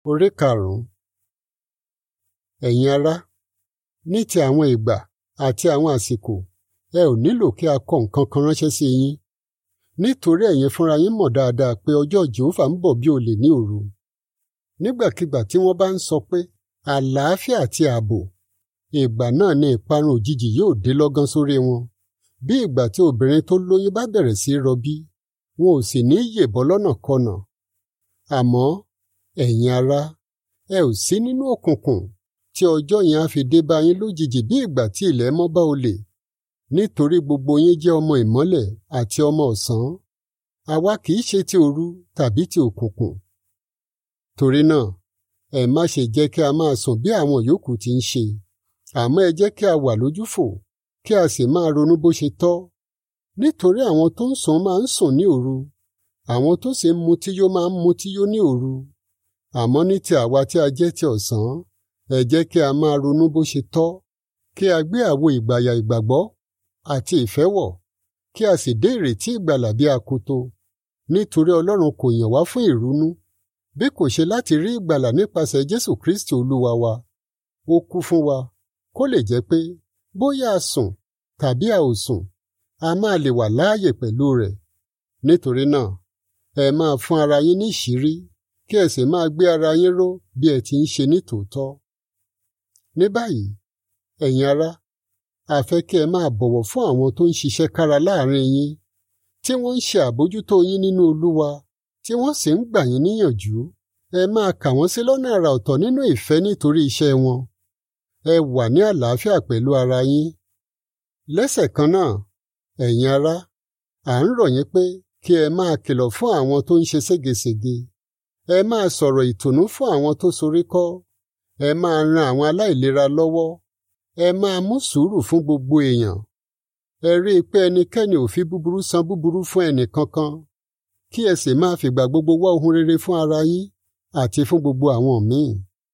Orí karùn-ún. Ẹ̀yin ará, ní ti àwọn ìgbà àti àwọn àsìkò, ẹ ò nílò kí a kọ nǹkan kan ránṣẹ́ sí yín. Nítorí ẹ̀yin fúnra yín mọ̀ dáadáa pé ọjọ́ Jèhófà ń bọ̀ bí olè ní òru. Nígbàkigbà tí wọ́n bá ń sọ pé àlàáfíà àti ààbò, ìgbà náà ni ìparun òjijì yóò dé lọ́gán sórí wọn. Bí ìgbà tí obìnrin tó lóyún bá bẹ̀rẹ̀ sí í rọbí, wọn ò sì ní yèbọ́ lọ́nàkọnà. Àmọ́ ẹ̀yin ará, ẹ ò sí nínú òkùnkùn tí ọjọ́ yẹn á fi dé bá yín lójijì bí ìgbà tí ilẹ̀ mọ́ bá olè. Nítorí gbogbo yín jẹ́ ọmọ ìmọ́lẹ̀ àti ọmọ ọ̀sán. Àwa kì í ṣe ti òru tàbí ti òkùnkùn. Torí náà, ẹ má ṣe jẹ́ kí a máa sùn bí àwọn yòókù ti ń ṣe. Àmọ́ ẹ jẹ́ kí a wà lójúfò, kí a sì máa ronú bó ṣe tọ́. Nítorí àwọn tó ń sùn máa ń sùn ní òru. Àwọn tó sì ń mutí yó máa ń mutí yó ní òru. Àmọ́ ní ti àwa tí a jẹ́ ti ọ̀sán, ẹ jẹ́ kí a máa ronú bó ṣe tọ́. Kí a gbé àwo ìgbàyà ìgbàgbọ́ àti ìfẹ́ wọ̀, kí a sì dé ìrètí ìgbàlà bí akoto. Nítorí Ọlọ́run kò yàn wá fún ìrunú, bí kò ṣe láti rí ìgbàlà nípasẹ̀ Jésù Kristi Olúwa wa. Ó kú fún wa, kó lè jẹ́ pé bóyá a sùn tàbí a ò sùn, a máa lè wà láàyè pẹ̀lú rẹ̀. Nítorí náà, ẹ máa fún ara yín ní ìṣírí, kí ẹ sì máa gbé ara yín ró bí ẹ ti ń ṣe ní tòótọ́. Ní báyìí, ẹ̀yin ará, a fẹ́ kí ẹ máa bọ̀wọ̀ fún àwọn tó ń ṣiṣẹ́ kára láàrin yín, tí wọ́n ń ṣe àbójútó yín nínú Olúwa, tí wọ́n sì ń gbà yín níyànjú. Ẹ máa kà wọ́n sí lọ́nà àrà ọ̀tọ̀ nínú ìfẹ́ nítorí iṣẹ́ wọn. Ẹ wà ní àlàáfíà pẹ̀lú ara yín. Lẹ́sẹ̀ kan náà, ẹ̀yin ará, à ń rọ̀ yín pé kí ẹ máa kìlọ̀ fún àwọn tó ń ṣe ségesège. Ẹ máa sọ̀rọ̀ ìtùnú fún àwọn tó soríkọ́. Ẹ máa ran àwọn aláìlera lọ́wọ́. Ẹ máa mú sùúrù fún gbogbo èèyàn. Ẹ rí i pé ẹnikẹ́ni ò fi búburú san búburú fún ẹnì kankan. Kí ẹ sì máa fìgbà gbogbo wá ohun rere fún ara yín àti fún gbogbo àwọn míì.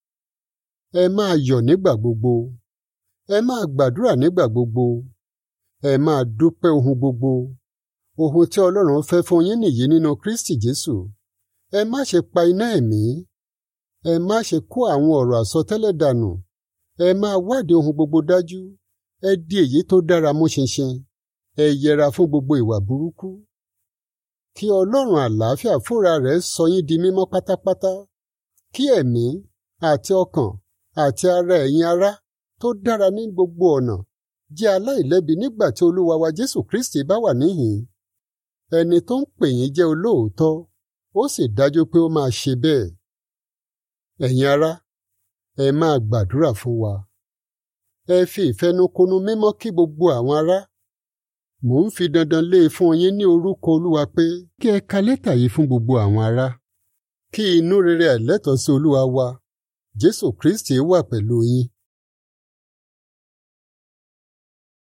Ẹ máa yọ̀ nígbà gbogbo. Ẹ máa gbàdúrà nígbà gbogbo. Ẹ máa dúpẹ́ ohun gbogbo. Ohun tí Ọlọ́run fẹ́ fún yín nìyí nínú Kristi Jésù. Ẹ má ṣe pa iná ẹ̀mí. Ẹ má ṣe kó àwọn ọ̀rọ̀ àsọtẹ́lẹ̀ dànù. Ẹ máa wádìí ohun gbogbo dájú. Ẹ di èyí tó dára mú ṣinṣin. Ẹ yẹra fún gbogbo ìwà burúkú. Kí Ọlọ́run àlàáfíà fúnra rẹ̀ sọ yín di mímọ́ pátápátá. Kí ẹ̀mí àti ọkàn àti ara ẹ̀yin ará tó dára ní gbogbo ọ̀nà jẹ́ aláìlẹ́bi nígbà tí Olúwa wa Jésù Kristi bá wà níhìn. Ẹni tó ń pè yín jẹ́ olóòótọ́, ó sì dájú pé ó máa ṣe bẹ́ẹ̀. Ẹ̀yin ará, ẹ máa gbàdúrà fún wa. Ẹ fi ìfẹnukonu mímọ́ kí gbogbo àwọn ará. Mò ń fi dandan lé e fún yín ní orúkọ Olúwa pé kí ẹ ka lẹ́tà yìí fún gbogbo àwọn ará. Kí inú rere àìlẹ́tọ̀ọ́ sí Olúwa wa, Jésù Kristi wà pẹ̀lú yín.